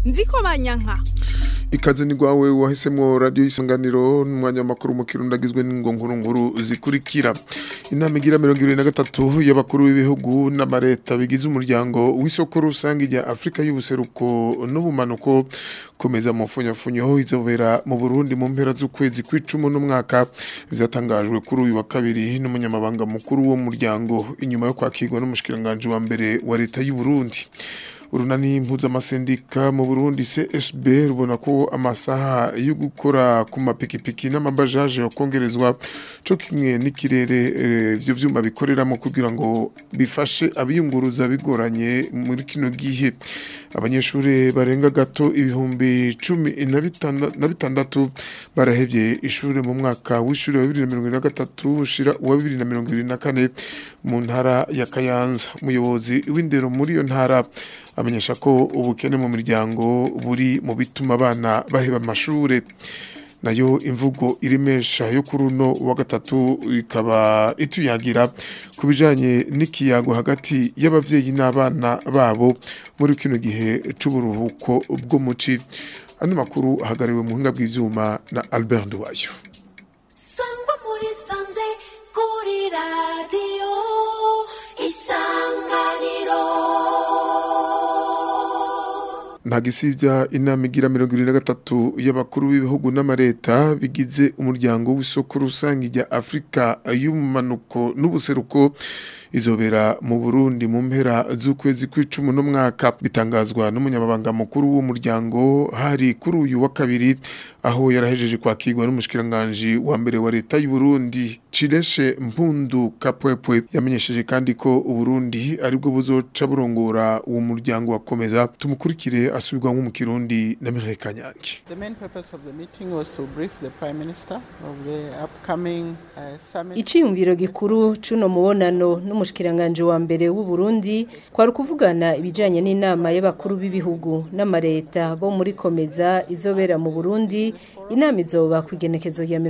nziko banyanka ikaze ni rwawe wahisemo radiyo isanganiro n'umwanya makuru mu kirundo agizwe n'ingo nkuru zikurikira inama igira mirongo irindwi na gatatu y'abakuru b'ibihugu n'amareta bigize umuryango w'isoko rusange rya afurika y'ubuseruko n'ubumanuko komeza mu mfunyafunyo izobera mu burundi mu mpera z'ukwezi kw'icumi n'umwaka bizatangajwe kuri uyu wa kabiri n'umunyamabanga mukuru w'umuryango inyuma yo kwakirwa n'umushikiranganji wa mbere wa leta y'u Burundi urunani mpuzamasendika mu Burundi CSB rubona ko amasaha yo gukora ku mapikipiki n'amabajaje yokongerezwa co kimwe n'ikirere ivyo vyuma bikoreramo kugira ngo bifashe abiyunguruza bigoranye muri kino gihe abanyeshuri barenga gato ibihumbi cumi na bitandatu barahevye ishuri mu mwaka w'ishuri wa bibiri na mirongo na gatatu ushira uwa bibiri na mirongo ibiri na kane mu ntara ya Kayanza umuyobozi w'indero muri iyo ntara amenyesha ko ubukene mu miryango buri mu bituma abana baheba amashure nayo imvugo iremesha yo kuri uno wa gatatu ikaba ituyagira ku bijanye n'ikiyago hagati y'abavyeyi n'abana babo muri kino gihe c'uburuhuko bwo muci ano makuru ahagariwe mu buhinga bw'ivyuma na Albert Nduwayo sangwa muri sanze kuri radiyo isanganiro ntagisivya inama igira mirongo irindwi na gatatu y'abakuru b'ibihugu n'amareta bigize umuryango w'isoko rusange rya afurika y'ubumanuko n'ubuseruko izobera mu burundi mu mpera z'ukwezi kw'icumi n'umwaka bitangazwa n'umunyamabanga mukuru w'umuryango hari kuri uyu wa kabiri aho yarahejeje kwakirwa n'umushikiranganji wa mbere wa leta y'u Burundi Cireshe Mpundu Kapwepwe yamenyesheje kandi ko Uburundi aribwo buzoca burongora uwo muryango wakomeza tumukurikire asubirwamo mu Kirundi na Mireille Kanyange The main purpose of the meeting was to brief the Prime Minister of the upcoming uh, summit. Iciyumviro gikuru cuno mubonano n'umushikiranganje wa mbere w'u Burundi kwari kuvugana ibijanye n'inama y'abakuru b'ibihugu n'amareta bo muri komeza izobera mu Burundi inama izoba kwigenekezo ya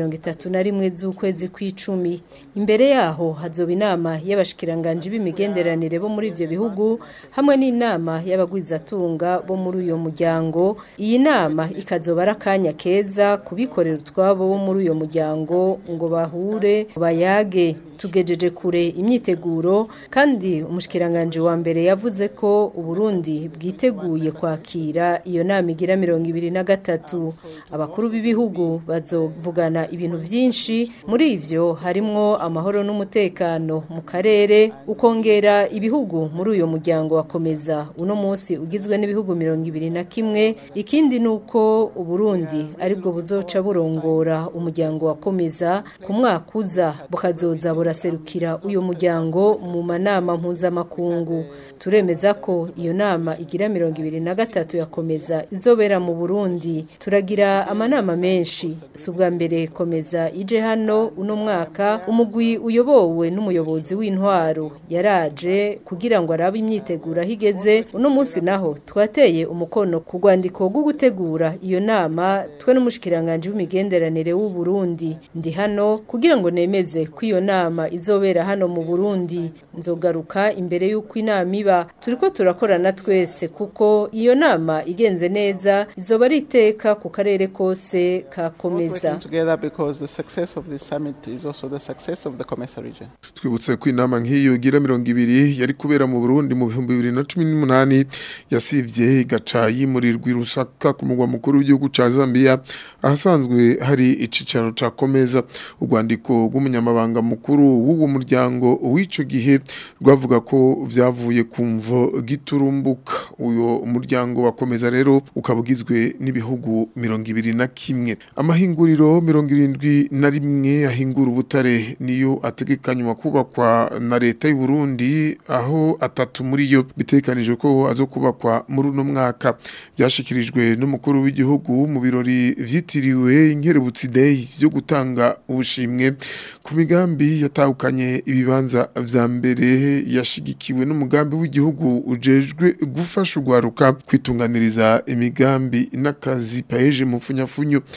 31 z'ukwezi kw'icumi imbere yaho hazoba inama y'abashikiranganje b'imigenderanire bo muri ivyo bihugu hamwe n'inama y'abagwizatunga bo muri uyo muryango iyi nama ikazoba ari akanya keza kubikorera utwabo bo muri uyo muryango ngo bahure bayage tugejeje kure imyiteguro kandi umushikiranganje wa mbere yavuze ko Uburundi bwiteguye kwakira iyo nama igira mirongo ibiri na gatatu abakuru b'ibihugu bazovugana ibintu vyinshi muri ivyo harimwo amahoro n'umutekano mu karere ukongera ibihugu muri uyo muryango wakomeza uno munsi ugizwe n'ibihugu mirongo ibiri na kimwe ikindi nuko Uburundi aribwo buzoca burongora umuryango wakomeza ku mwaka uza bukazoza buraserukira uyo muryango mu manama mpuzamakungu turemeza ko iyo nama igira mirongo ibiri na gatatu yakomeza izobera mu Burundi turagira amanama menshi si ubwa mbere komeza ije hano uno mwaka umugwi uyobowe n'umuyobozi w'intwaro yaraje kugira ngo arabe imyiteguro aho igeze uno munsi naho twateye umukono ku rwandiko rwo gutegura iyo nama twe n'umushikiranganje w'imigenderanire w'u Burundi ndi hano kugira ngo nemeze ko iyo nama izobera hano mu Burundi nzogaruka imbere y'uko inama iba turiko turakorana twese kuko iyo nama igenze neza izoba ari iteka ku karere kose kakomeza together because the success of this summit is also the success of the Comesa region. twibutse ko inama nk'iyo igira mirongo ibiri yari kubera mu Burundi mu bihumbi bibiri na cumi n'umunani yasivye igaca yimurirwa i Rusaka ku mugwa mukuru w'igihugu ca Zambia ahasanzwe hari icicaro ca Komeza urwandiko rw'umunyamabanga mukuru w'uwo muryango w'ico gihe rwavuga ko vyavuye ku mvo giturumbuka uyo muryango wakomeza rero ukaba ugizwe n'ibihugu mirongo ibiri na kimwe amahinguriro mirongo irindwi na rimwe ahingura ubutare niyo ategekanywa kubakwa na leta y'u Burundi aho atatu muri yo bitekanijwe ko azo kubakwa muri uno mwaka byashikirijwe n'umukuru w'igihugu mu birori vyitiriwe inkerebutsi day byo gutanga ubushimwe ku migambi yatahukanye ibibanza vya mbere yashigikiwe n'umugambi w'igihugu ujejwe gufasha urwaruka kwitunganiriza imigambi n'akazi paeje mu funyafunyo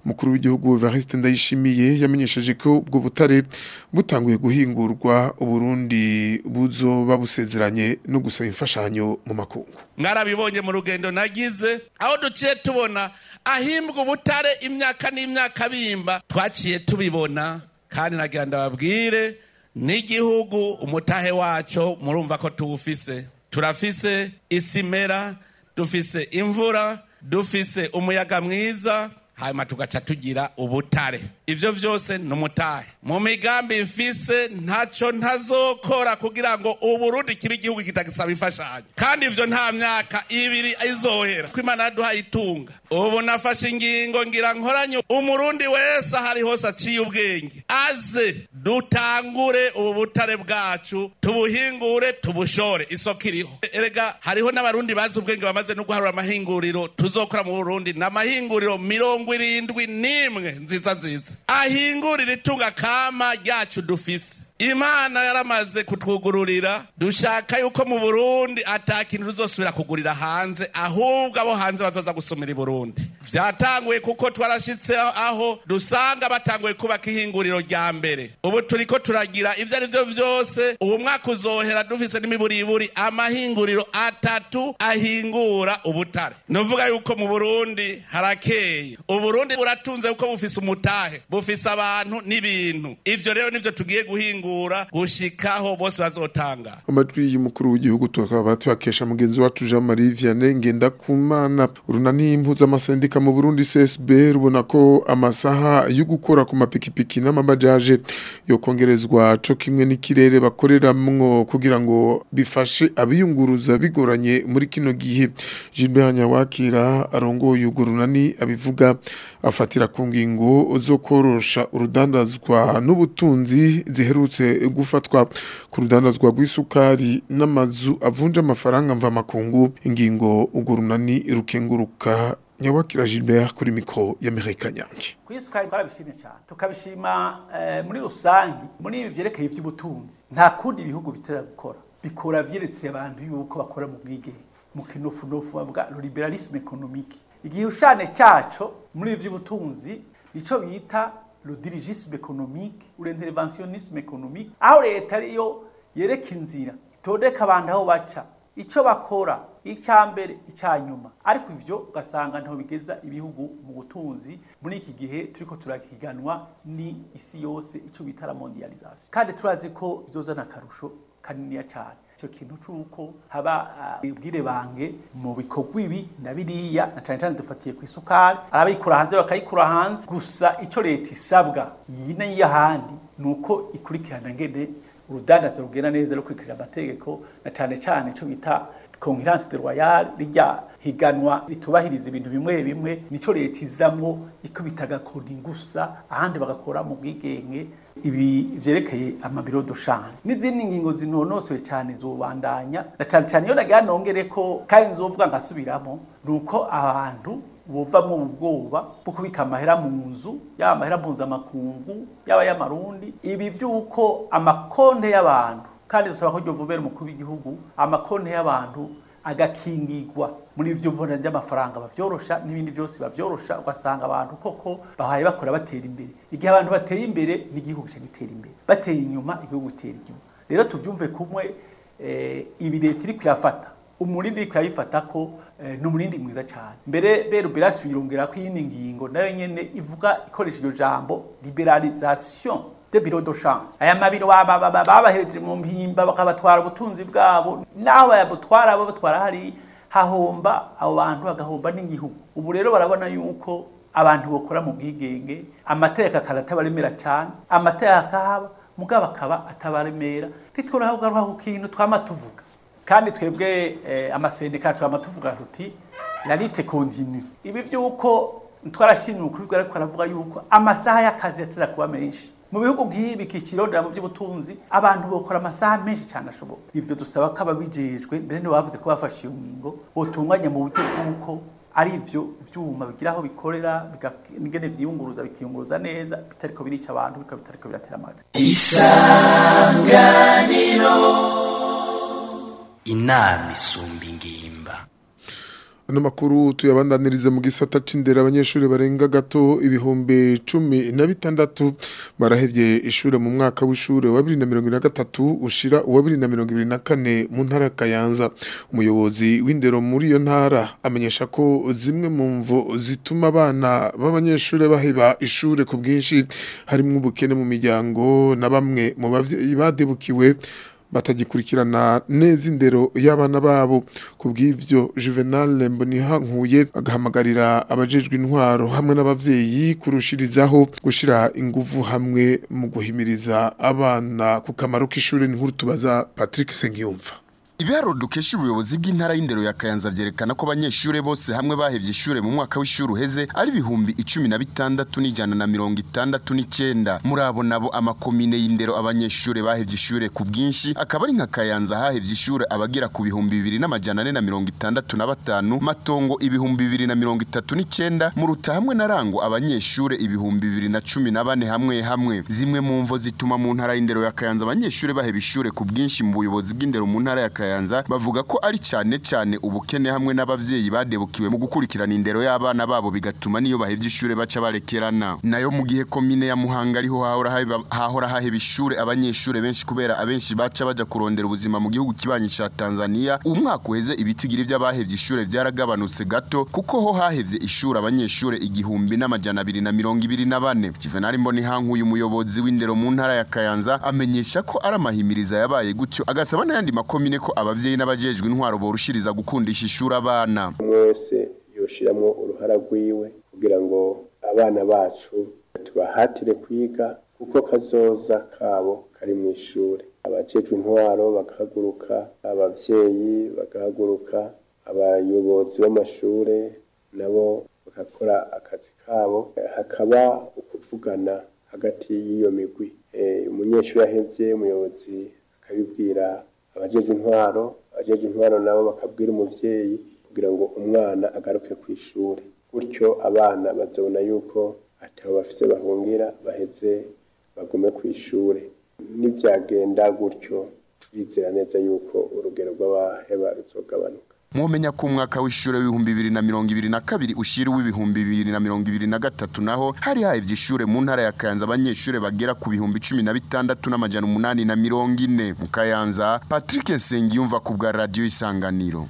umukuru w'igihugu Evariste Ndayishimiye yamenyesheje ko ubwo butare butanguye guhingurwa uburundi buzoba busezeranye no gusaba imfashanyo mu makungu mwarabibonye mu rugendo nagize aho duciye tubona ahimbwa ubutare imyaka n'imyaka bimba twaciye tubibona kandi nagira ndababwire n'igihugu umutahe waco murumva ko tuwufise turafise isimera dufise imvura dufise umuyaga mwiza hanyuma tugaca tugira ubutare ivyo vyose ni umutahe mu migambi mfise ntaco ntazokora kugira ngo uburundi kibe igihugu kitagisaba imfashanyo kandi ivyo nta myaka ibiri izohera ko imana yaduhaye itunga ubu nafashe ingingo ngira nkoranye umurundi wese ahari hose aciye ubwenge aze dutangure ubu butare bwacu tubuhingure tubushore isoko iriho erega hariho n'abarundi bazi ubwenge bamaze no guharura amahinguriro tuzokora mu burundi ni amahinguriro mirongo irindwi n'imwe nziza nziza ahingurira itunga kama ryacu dufise imana yaramaze kutwugururira dushaka yuko mu burundi ata kintu tuzosubira kugurira hanze ahubwo abo hanze bazoza gusumira i burundi vyatanguye kuko twarashitse aho dusanga batanguye kubaka ihinguriro rya mbere ubu turiko turagira ivyo ari vyo vyose ubu mwaka uzohera dufise n'imiburiburi amahinguriro atatu ahingura ubutare nuvuga yuko mu burundi harakeye uburundi buratunze kuko bufise umutahe bufise abantu n'ibintu ivyo rero nivyo tugiye guhingura gushikaho bose bazotanga amajwi y'umukuru w'igihugu tukaba tuyakesha mugenzi wacu Jean Marie Vianney Ngendakumana urunani mpuzamasendik mu Burundi CSB rubona ko amasaha yo gukora ku mapikipiki n'amabajaje yo kongerezwa co kimwe n'ikirere bakoreramwo kugira ngo bifashe abiyunguruza bigoranye muri kino gihe Gilbert Nyawakira arongoye urwo runani abivuga afatira ku ngingo zo korosha urudandazwa n'ubutunzi ziherutse gufatwa ku rudandazwa rw'isukari n'amazu avunja amafaranga mva makungu ingingo urwo runani rukenguruka nyawakira Gilbert kuri mikro ya Amerika Nyange kwisukari twarabishimye cyane tukabishima eh, muri rusangi muri ibi vyerekeye ivy'ubutunzi nta kundi ibihugu bitera gukora bikora vyeretse abantu yuko bakora mu bwigenge mu kinofunofu bavuga liberalisme économique igihushane caco muri ibi vy'ubutunzi nico bita le dirigisme économique ou l'interventionnisme économique aho leta ariyo yereka inzira itondeka abantu aho baca icyo bakora icya mbere icya nyuma ariko ivyo ugasanga ntaho bigeza ibihugu mu butunzi muri iki gihe turiko turahiganwa ni isi yose icyo bita la mondialisation kandi turazi ko bizozana akarusho kaniniya cyane icyo kintu c'uko haba ubwire bange mu bikorwa ibi na biriya na cane cane dufatiye ku isukari arabikura hanze bakayikura hanze gusa icyo leta isabwa yine y'ahandi ni uko ikurikirana ngene urudandazo rugenda neza rukurikije amategeko na cane cane ico bita concurrence de royale rijya higanwa ritubahiriza ibintu bimwe bimwe nico leta izamwo ikubita agakoni gusa ahandi bagakora mu bwigenge ibi vyerekeye amabiro doshanje n'izindi ngingo zinonosoye cyane zobandanya na cane cane iyo nagira nongere ko kandi nzovuga nkasubiramo nuko abantu buvamwo ubwoba bwo kubika amahera mu nzu yaba amahera mpuzamakungu yaba y'amarundi ibi vy'uko amakonte y'abantu kandi dusaba ko ryovubera umukuru w'igihugu amakonte y'abantu agakingirwa muri ivyo mvunja ry'amafaranga bavyorosha n'ibindi vyose bavyorosha ugasanga abantu koko bahaye bakora batera imbere igihe abantu bateye imbere n'igihugu ca gitera imbere bateye inyuma igihugu gitera inyuma rero tuvyumve kumwe eh, ibi leta iri kuyafata umurindi iri kuyayifata ko eh, ni umurindi mwiza cyane mbere bero berasi yirongera ko iyindi ngingo nayo nyene ivuga ikoresha iryo jambo liberalisation de biro do change aya mabiro babahereje mu mpimba bakabatwara ubutunzi bwabo naho bayabutwara abo batwara hari hahomba abo bantu bagahomba n'igihugu ubu rero barabona yuko abantu bakora mu bwigenge amategeko akaba atabaremera cyane amategeko akahaba mugabo akaba atabaremera ntiturahaguruka ku kintu twama tuvuga kandi twebwe eh, amasendika twama tuvuga tuti la lite continue ibi by'uko twarashimye ukuri bwa ariko aravuga yuko amasaha y'akazi yateza kuba menshi mu bihugu nk'ibi kikirondera mu by'ubutunzi abantu bakora amasaha menshi cyane ashoboka ibyo dusaba ko ababijejwe mbere nibo bavuze ko bafashe iyo ngingo botunganya mu buryo bw'uko ari ivyo vyuma bigira aho bikorera bigene vyiyunguruza bikiyunguruza neza bitariko birica abantu bikaba bitariko biratera amazi isanganiro inama isumba ingimba Ano makuru tuyabandaniriza mu gisata c'indera abanyeshuri barenga gato ibihumbi cumi na bitandatu barahevye ishure mu mwaka w'ishure wa 2023 ushira uwa 2024 mu ntara ya Kayanza umuyobozi w'indero muri iyo ntara amenyesha ko zimwe mu mvo zituma abana b'abanyeshuri baheba ishure ku bwinshi harimo ubukene mu miryango na bamwe mu bavyeyi badebukiwe batagikurikirana neza indero y'abana babo ku bw'ivyo Juvenal Mbonihankuye agahamagarira abajejwe intwaro hamwe n'abavyeyi kurushirizaho gushira inguvu hamwe mu guhimiriza abana ku kamaro k'ishuri n'inkuru tubaza Patrick Sengiyumva Ibiharuro dukesha ubuyobozi bw'intara y'indero ya Kayanza vyerekana ko abanyeshure bose hamwe bahevye ishure mu mwaka w'ishure uheze ari ibihumbi icumi na bitandatu n'ijana na mirongo itandatu n'icenda muri abo nabo amakomine y'indero abanyeshure bahevye ishure ku bwinshi akaba ari nka Kayanza hahevye ishure abagera ku bihumbi bibiri n'amajana ane na mirongo itandatu na batanu Matongo ibihumbi bibiri na mirongo itatu n'icenda mu Ruta hamwe na Rango abanyeshure ibihumbi bibiri na cumi na bane hamwe hamwe zimwe mu mvo zituma mu ntara y'indero ya Kayanza abanyeshure baheva ishure ku bwinshi mu buyobozi bw'indero mu ntara ya Kayanza bavuga ko ari cyane cyane ubukene hamwe n'abavyeyi badebukiwe mu gukurikirana indero y'abana babo bigatuma niyo bahevye ishure baca barekerana nayo mu gihe komine ya Muhanga ariho hahora haba- hahora haheba ishure abanyeshure benshi kubera abenshi baca baja kurondera ubuzima mu gihugu kibanyi ca Tanzania umwaka uheze ibitigiri vy'abahevye ishure vyaragabanutse gato kuko ho hahevye ishure abanyeshure igihumbi n'amajana abiri na mirongo ibiri na bane Juvenal Mbonihankuye umuyobozi w'indero mu ntara ya Kayanza amenyesha ko ari amahimiriza yabaye gutyo agasaba n'ayandi makomine ko abavyeyi n'abajejwe intwaro borushiriza gukundisha ishuri abana umwe wese yoshiramwo uruhara rwiwe kugira ngo abana bacu tubahatire kwiga kuko kazoza kabo kari mu ishuri abajejwe intwaro bagahaguruka abavyeyi bagahaguruka abayobozi b'amashure nabo bagakora akazi kabo hakaba ukuvugana hagati y'iyo migwi Eh, umunyeshuri ahevye umuyobozi akabibwira abajeje intwaro abajeje intwaro nabo bakabwira umuvyeyi kugira ngo umwana agaruke ku ishuri gutyo abana bazabona yuko atabo bafise bahungira baheze bagume ku ishuri nibyagenda gutyo turizera neza yuko urugero rw'abaheba ruzogabanuka mwomenya ko umwaka w'ishure w'ibihumbi bibiri na mirongo ibiri na kabiri ushira uw'ibihumbi bibiri na mirongo ibiri na gatatu naho hari hahevye ishure mu ntara ya Kayanza abanyeshure bagera ku bihumbi cumi na bitandatu n'amajana umunani na mirongo ine mu Kayanza Patrick Nsengiyumva ku bwa radio Isanganiro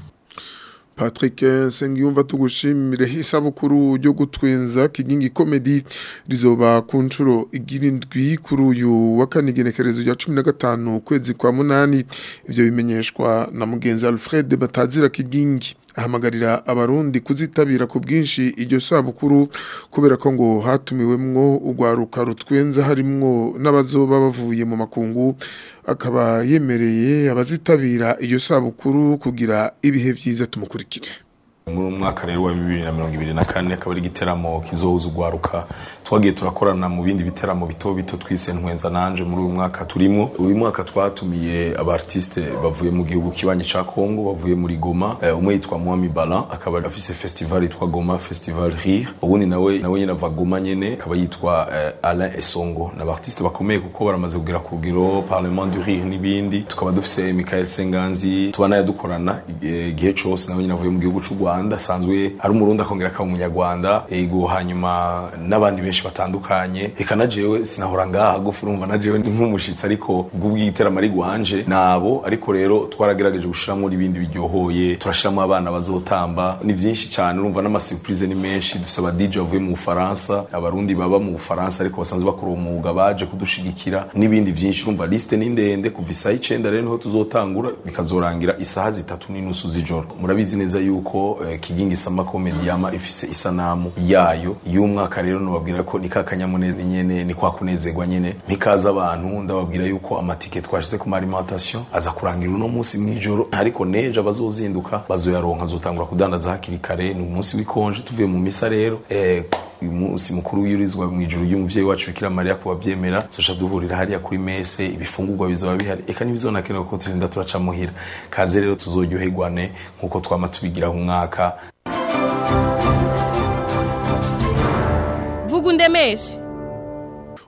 Patrick Sengiyumva tugushimire isabukuru ryo gutwenza kigingi comedy rizoba ku nshuro igirindwi kuri uyu wa kane igenekerezo rya 15 kwezi kwa munani ivyo bimenyeshwa na mugenzi Alfred Batazira kigingi ahamagarira abarundi kuzitabira ku bwinshi iryo sabukuru kubera ko ngo hatumiwemwo urwaruka rutwenza harimwo n'abazoba bavuye mu makungu akaba yemereye abazitabira iyo sabukuru kugira ibihe vyiza tumukurikire muri uyu mwaka rero wa bibiri na mirongo ibiri na kane akaba ari igiteramo kizohuza urwaruka twagiye turakorana mu bindi biteramo bito bito twise ntwenza nanje muri uyu mwaka turimo uyu mwaka twatumiye abartiste bavuye mu gihugu kibanyi ca Kongo bavuye muri Goma eh, umwe yitwa Mwami Balan akaba afise festival yitwa Goma Festival Rire ubundi nawe nawe nyine ava Goma nyene akaba yitwa eh, Alain Esongo n'abartiste bakomeye kuko baramaze kugera ku rugero Parlement du Rire n'ibindi tukaba dufise Michael Senganzi tubana dukorana eh, igihe cose nawe nyine avuye mu gihugu c'u Rwanda asanzwe ari umurundi akongera akaba umunyarwanda ego hanyuma n'abandi benshi batandukanye eka na jewe sinahora ngaha gufu urumva na jewe ni nk'umushitsi ariko ubwo bw'igiteramo ari gwanje nabo ariko rero twaragerageje gushiramo n'ibindi biryohoye turashiramo abana bazotamba ni byinshi cyane urumva n'amasurprise ni menshi dufise aba DJ bavuye mu Bufaransa abarundi baba mu Bufaransa ariko basanzwe bakora umwuga baje kudushigikira n'ibindi byinshi urumva liste ni ndende kuva isaha icenda rero niho tuzotangura bikazorangira isaha zitatu n'inusu z'ijoro murabizi neza yuko eh, kigingi sama comedy yama ifise isanamu yayo y'umwaka rero nubabwira ko ni kakanyamuneza nyene ni kwa kunezerwa nyene ntikaza abantu ndababwira yuko amatike twashize ku alimentation aza kurangira uno munsi mwijoro ariko neje abazozinduka bazoyaronka azotangura kudandaza hakiri kare ni umunsi w'ikonje tuvuye mu misa rero eh, uyu munsi mukuru wiyurizwa mu ijuru y'umuvyeyi wacu Bikira Maria kubavyemera tuca duhurira hariya kuri mese ibifungurwa bizoba bihari eka ntibizonakenewe ko turinda turaca muhira kaze rero tuzoryoherwane nk'uko twama tubigira umwaka vuga undemeshe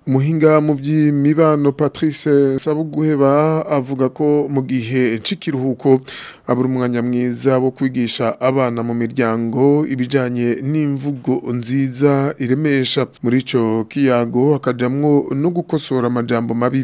umuhinga mu by'imibano Patrice Sabuguheba avuga ko mu gihe ncikiruhuko abura umwanya mwiza wo kwigisha abana mu miryango ibijanye n'imvugo nziza iremesha muri ico kiyago akajamwo no gukosora amajambo mabi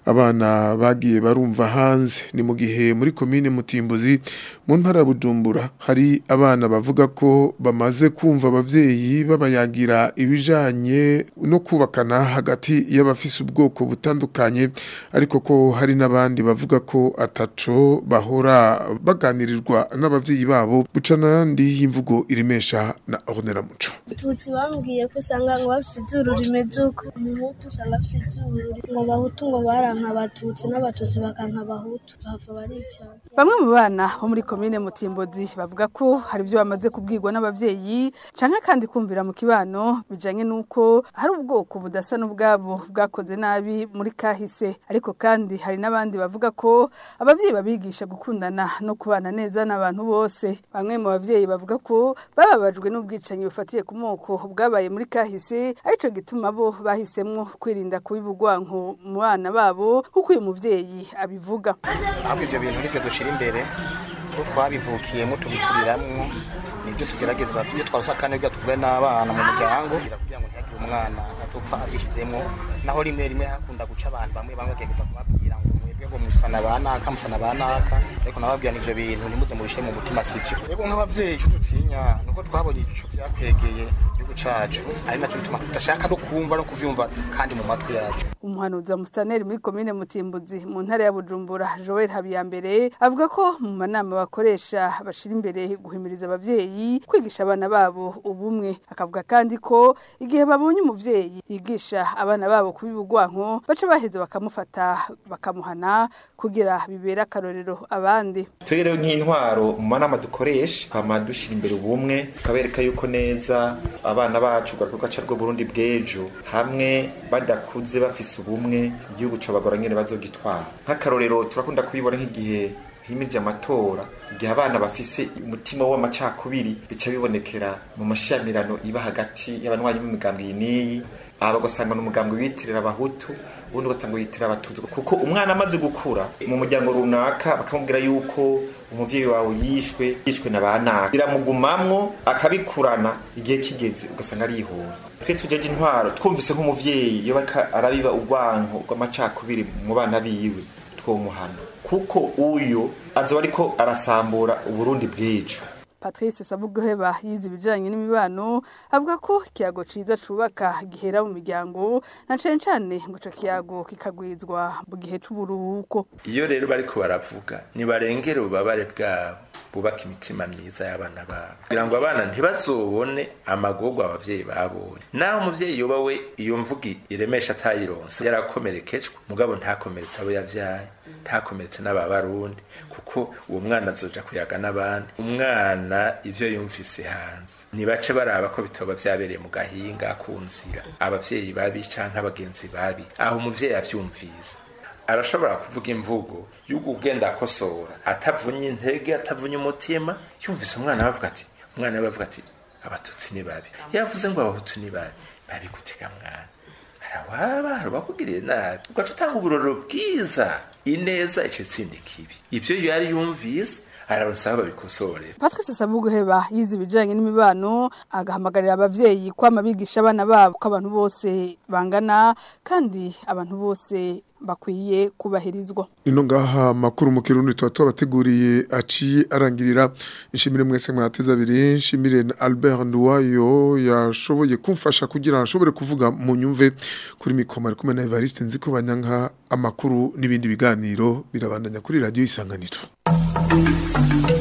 abana bagiye barumva hanze ni mu gihe muri komine Mutimbuzi mu ntara ya Bujumbura hari abana bavuga ko bamaze kumva abavyeyi babayagira ibijanye no kubakana hagati y'abafise ubwoko butandukanye ariko ko hari n'abandi bavuga ko ataco bahora baganirirwa n'abavyeyi babo buca n'andi y'imvugo irimesha na Ornella Muco tutsi bambwiye ko usanga ngo bafise izuru rimeze uko umuhutu usanga afise izuru ngo abahutu ngo baranka abatutsi n'abatutsi bakanka abahutu bahava baricara Bamwe mu bana bo muri komine Mutimbozi bavuga ko hari ibyo bamaze kubwirwa n'abavyeyi canke kandi kumvira mu kibano bijanye nuko hari ubwoko budasa n'ubwabo bwakoze nabi muri kahise ariko kandi hari n'abandi bavuga ko abavyeyi babigisha gukundana no kubana neza n'abantu bose bamwe mu bavyeyi bavuga ko bababajwe n'ubwicanyi bufatiye ku moko bwabaye muri kahise arico gituma bo bahisemwo kwirinda kubibugwanko mu bana babo kuko uyu muvyeyi abivuga ahubwo ivyo bintu nivyo dushira imbere ko twabivukiyemo tubikuriramwo nibyo tugerageza iyo twarose akane bwa tuvuge n'abana mu muryango kugira ngo ntihagire umwana atupfa abyishyizemo naho rimwe rimwe hakunda guca abantu bamwe bamwe bakegeza kubabwira ngo mwebwe ngo musana banaka musana banaka ariko nababwira n'ivyo bintu ntimuze mubishe mu mutima sivyo rero nk'abavyeyi icyo dutinya nuko twabonye ico vyakwegeye igihugu cacu ari naco bituma tudashaka no kumva no kuvyumva kandi mu matwi yacu umuhanuzi wa mustaneri muri komine mutimbuzi mu ntara ya bujumbura joel habiyambere avuga ko mu manama bakoresha bashira imbere guhimiriza abavyeyi kwigisha abana babo ubumwe akavuga kandi ko igihe babonye umuvyeyi yigisha abana babo kubibugwanko baca baheza bakamufata bakamuhana kugira bibere akarorero abandi twebwe nk'intwaro mu manama dukoresha twama dushira imbere ubumwe tukabereka yuko neza abana bacu garuka ca rwo Burundi bw'ejo hamwe badakuze bafise ubumwe igihugu cabagora nyene bazogitwara nk'akarorero turakunda kubibona nk'igihe himije amatora igihe abana bafise umutima w'amacakubiri bica bibonekera mu mashamirano iba hagati y'abanywanyi b'imigambi iyi n'iyi aba ugasanga ni umugambi witirira abahutu ubundi ugasanga witirira abatutsi kuko umwana amaze gukura mu muryango runaka bakamubwira yuko umuvyeyi wawe yishwe yishwe na banaka biramugumamwo akabikurana igihe kigeze ugasanga arihura twe tujeje intwaro twumvise nk'umuvyeyi iyo bariko arabiba urwanko rw'amacakubiri mu bana biwe twomuhana kuko uyo azoba ariko arasambura uburundi bw'ejo Patrice Sabuguheba yize ibijanye n'imibano avuga ko ikiyago ciza cubaka gihera mu miryango na cane cane ngo ico kiyago kikagwizwa mu gihe c'uburuhuko iyo rero bariko baravuga nibarengere ububabare bwabo bubaka imitima myiza y'abana babo kugira ngo abana ntibazobone amagorwa abavyeyi babonye naho umuvyeyi yoba we iyo mvugi iremesha atayironse yarakomerekejwe mugabo ntakomeretse abo yavyaye ntakomeretse n'ababarundi kuko uwo mwana azoja kuyaga n'abandi umwana ivyo yumvise hanze nibace baraba ko bitoba vyabereye mu gahinga ku nzira abavyeyi babi canke abagenzi babi aho umuvyeyi avyumvise arashobora kuvuga imvugo y'uko ugenda akosora atavunye intege atavunye umutima yumvise umwana bavuga ati umwana we bavuga ati abatutsi ni babi yavuze ngo abahutu ni babi babi gutega mwana harawaba harabakugiriye nabi ugaca utanga uburoro bwiza ineza ica itsinda ikibi ivyo yari yumvise ararusaba babikosore Patrice Sabuguheba yize ibijanye n'imibano agahamagarira abavyeyi kwama bigisha abana babo ko abantu bose bangana kandi abantu bose bakwiye kubahirizwa ino ngaha makuru mu kirundi tuba tubateguriye aciye arangirira inshimire mwese mwateze abiri nshimire na Albert Nduwayo yashoboye kumfasha kugira ashobore kuvuga mu nyumve kuri mikoma ari kumwe na Evariste nziko banyanka amakuru n'ibindi biganiro birabandanya kuri radio isanganiro